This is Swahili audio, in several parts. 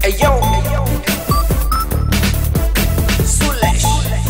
Ayo. Sulesh.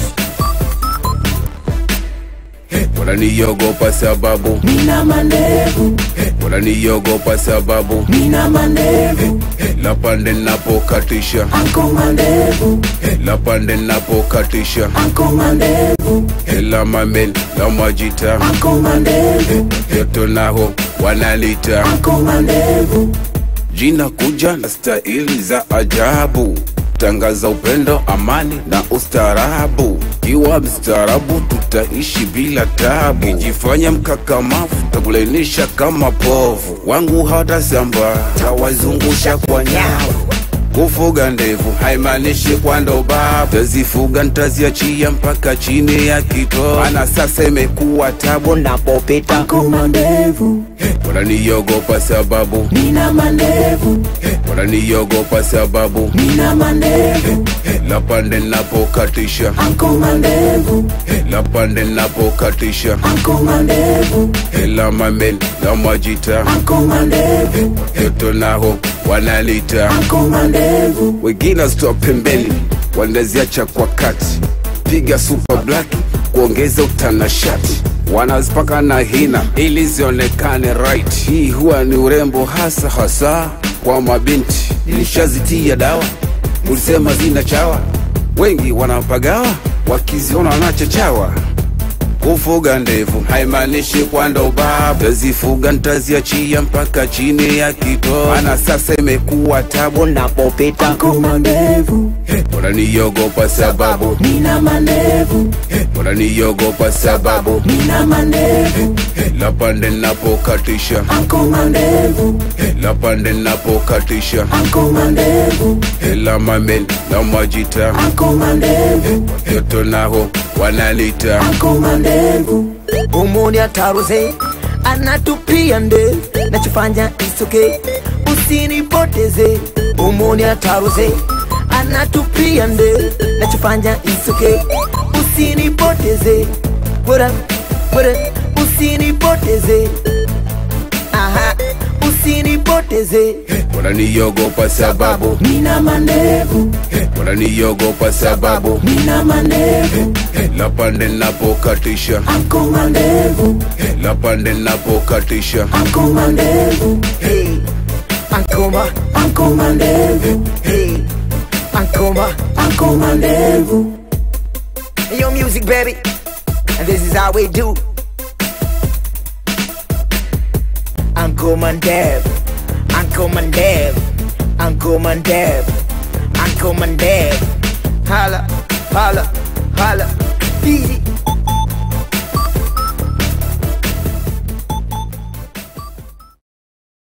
wananiogopa sababu nina mandevu, wananiogopa sababu nina mandevu, la pande napokatisha anko mandevu, la pande napokatisha anko mandevu, la mamen la majita anko mandevu, yoto naho wanalita anko mandevu, jina kuja na staili za ajabu tangaza upendo amani na ustaarabu kiwa mstaarabu tutaishi bila tabu kijifanya mkakamavu takulainisha kama povu wangu hawatasamba tawazungusha kwa nyavu kufuga ndevu haimaanishi kwa ndobabu tazifuga ntaziachia mpaka chini ya kito ana sasa imekuwa tabu napopita anko mandevu, wananiogopa sababu nina mandevu, wananiogopa sababu nina mandevu, la pande napokatisha anko mandevu, la pande napokatisha anko mandevu, la mamen la majita anko mandevu, yoto naho wanalita anko mandevu, wengine wazitoa pembeni wanaziacha kwa kati piga super black kuongeza utanashati wanazipaka na hina ili zionekane right hii huwa ni urembo hasa hasa kwa mabinti nilishazitia dawa ulisema zina chawa wengi wanapagawa wakiziona wanachechawa kufuga ndevu haimaanishi kwanda ubabu tazifuga ntaziachia mpaka chini ya kito ana sasa imekuwa tabu napopita anko mandevu, wananiogopa sababu nina mandevu, wananiogopa sababu nina mandevu, la pande napokatisha anko mandevu, la pande napokatisha anko mandevu, la mamen la majita anko mandevu, yoto naho wanalita anko mandevu, Umuni ataruze anatupia nde nachofanya isoke usinipoteze umuni ataruze anatupia nde nachofanya isoke usinipoteze bora bora usinipoteze aha usinipoteze wananiogopa sababu nina mandevu, wananiogopa sababu nina mandevu, la pande napokatisha anko mandevu, la pande napokatisha anko mandevu, hey ankoma anko mandevu, hey ankoma anko mandevu. Yo, music, baby. And this is how we do. Uncle Mandev, Uncle Mandev, Uncle Mandev, Uncle Mandev. Holla, holla, holla. Beat it.